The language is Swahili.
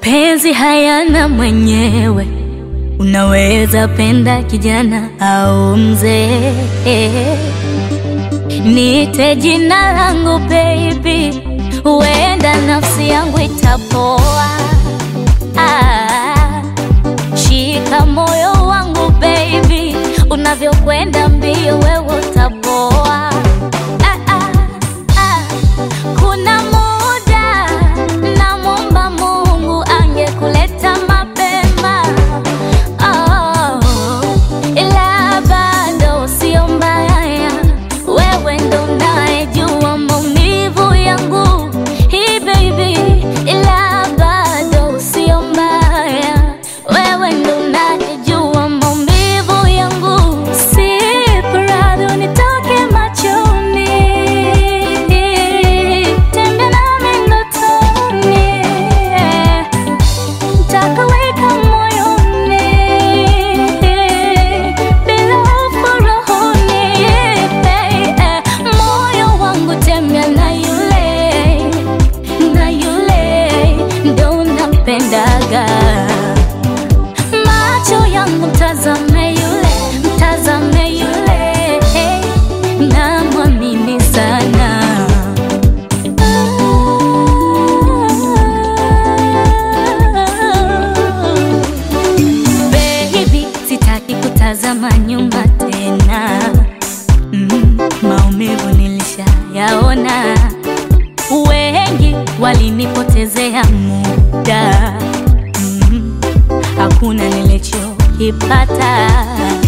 Mapenzi hayana mwenyewe, unaweza penda kijana au mzee. Niite jina langu baby, huenda nafsi yangu itapoa. Ah, shika moyo wangu baby, unavyokwenda mbio wewe utapoa. Ah, ah, ah. Kuna muda namwomba Mungu angekuleta mapema, oh, ila bado sio mbaya, wewe ndo unayejua maumivu yangu hii baby, ila bado sio mbaya, wewe ndo unayejua maumivu yangu, si radhi unitoke machoni, tembea nami ndotoni, nitakuweka moyoni, bila hofu rohoni, eh, moyo wangu tembea na yule, na yule ndo unampendaga macho yangu mtazame yule, mtazame yule, namwamini sana. Baby, sitaki kutazama nyuma tena, mm, maumivu nilishayaona, wengi walinipotezea muda mm, hakuna nilichokipata